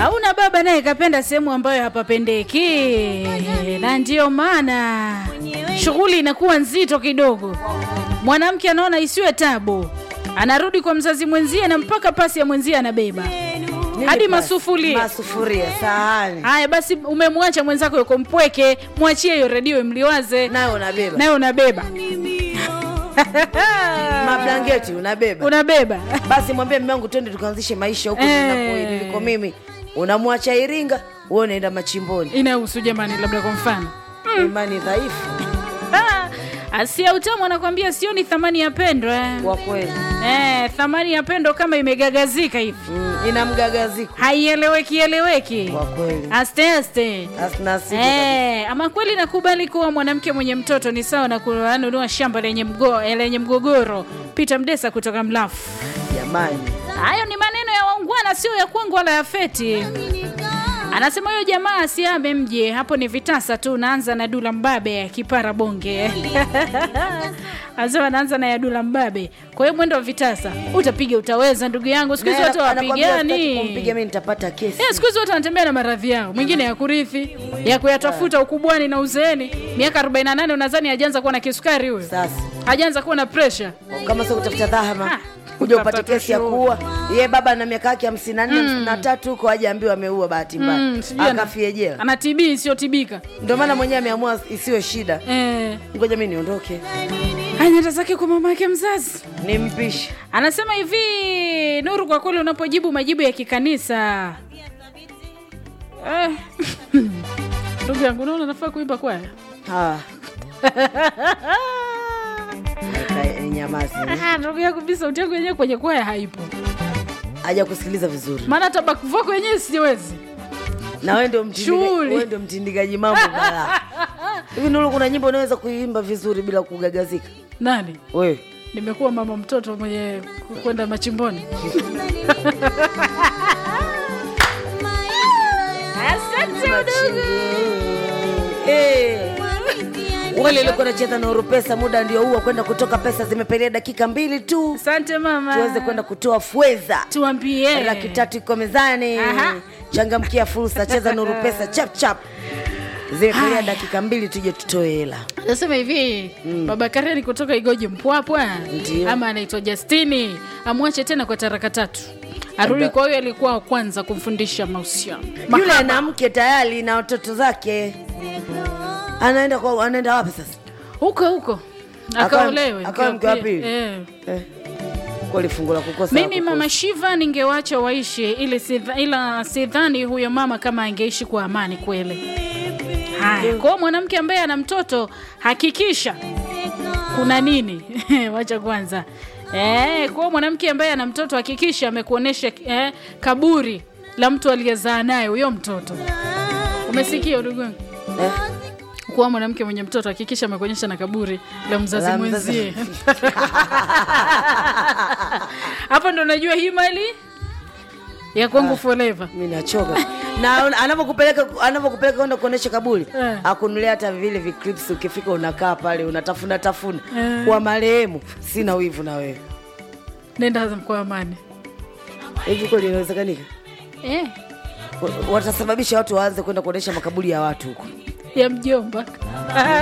hauna baba naye kapenda sehemu ambayo hapapendeki, na ndiyo maana shughuli inakuwa nzito kidogo. Mwanamke anaona isiwe tabu, anarudi kwa mzazi mwenzie na mpaka pasi ya mwenzie anabeba Nini hadi basi? masufuria. masufuria sahani Haya basi, umemwacha mwenzako yuko mpweke, mwachie hiyo redio mliwaze, nayo unabeba nayo unabeba mablangeti unabeba unabeba basi mwambie mume wangu twende tukaanzishe maisha huko Eh. ninapo- niliko mimi unamwacha iringa wewe unaenda machimboni inahusu jamani, labda kwa mfano imani dhaifu Ah, Asia Utamu anakwambia sioni thamani ya pendo eh. kwa kweli Eh, thamani ya pendo kama imegagazika hivi mm, ina mgagaziko haieleweki eleweki, kwa kweli aste aste. asina siku Eh, ama kweli nakubali kuwa mwanamke mwenye mtoto ni sawa na kununua shamba lenye, mgo, eh, lenye mgogoro. Peter Mdesa kutoka Mlafu. jamani Hayo ni maneno ya waungwana, sio ya kwangu wala ya feti. Anasema huyo jamaa asiame mje hapo, ni vitasa tu. Naanza na Dula Mbabe kipara bonge anasema naanza na ya Dula Mbabe. Kwa hiyo mwendo wa vitasa utapiga, utaweza ndugu yangu. Siku hizi Na watu anakwambia sitaki hawapigani. kumpiga mimi nitapata kesi Eh, siku hizi watu wanatembea na maradhi yao, mwingine ya kurithi, ya kuyatafuta ukubwani na uzeeni. Miaka 48 unadhani hajaanza kuwa na kisukari huyo? sasa Hajaanza kuwa na pressure. kama sio kutafuta dhahama Ah, kuja upate utapata kesi ya shughuli. kuua ye baba na miaka yake hamsini na nne hamsini na tatu huko aje ambiwa ameua bahati mbaya Mm, sijui ana- akafie jela Ana TB isiyotibika. ndio maana mwenyewe ameamua isiwe shida Eh, ngoja mi niondoke anaenda zake kwa mama yake mzazi. ni mpishi Anasema hivi, Nuru, kwa kweli unapojibu majibu ya kikanisa eh, ndugu yangu, naona nafaa kuimba kwaya. Ah. Eka- nyamazi Ah, ndugu yangu, mimi sauti yangu yenyewe kwenye kwaya haipo, haja kusikiliza vizuri maana hata back vocal yenyewe siwezi. na wewe ndio mtindika- Shughuli. wewe ndio mtindikaji mambo balaa hivi nulu kuna nyimbo unaweza kuiimba vizuri bila kugagazika Nani? wewe Nimekuwa mama mtoto mwenye ku- kwenda machimboni. Asante Eh. wale walikuwa nacheza na Oropesa, muda ndio huo kwenda kutoka pesa, zimepelea dakika mbili tu Asante mama. tuweze kwenda kutoa fedha. tuambie. Laki tatu iko mezani, Aha. changamkia fursa, cheza Nuru Pesa chap chap. Zimepelea dakika mbili tuje tutoe hela. Nasema hivi baba Kareni kutoka Igoji Mpwapwa Ndio. ama anaitwa Justini amwache tena kwa taraka tatu, arudi kwa huyo alikuwa wa kwanza kumfundisha mahusiano. Yule Mahaba. ana mke tayari na watoto zake, anaenda kwa, anaenda wapi sasa? huko huko Akawa- akaolewe akawa mke wa pili? Eh. Eh, kweli fungu la kukosa Mimi la kukosa. mama Shiva ningewacha waishi ili sidha, ila sidhani huyo mama kama angeishi kwa amani kweli. Haya, kwa hiyo mwanamke ambaye ana mtoto hakikisha kuna nini? Wacha kwanza. Eh, kwa hiyo mwanamke ambaye ana mtoto hakikisha amekuonesha eh, kaburi la mtu aliyezaa naye huyo mtoto. Umesikia ndugu yangu? Eh, Kuwa mwanamke mwenye mtoto hakikisha amekuonyesha na kaburi la mzazi La mzazi. mwenzie. Hapa ndo najua hii mali ya kwangu forever. mimi nachoka na anapokupeleka anapokupeleka kwenda kuonesha kaburi Eh. akunulia hata vile viclips, ukifika unakaa pale unatafuna tafuna Eh. kwa marehemu. Sina wivu na wewe, Nenda kwa amani. hivi kweli inawezekanika? Eh, Wa- Watasababisha watu waanze kwenda kuonesha makaburi ya watu huko. ya mjomba.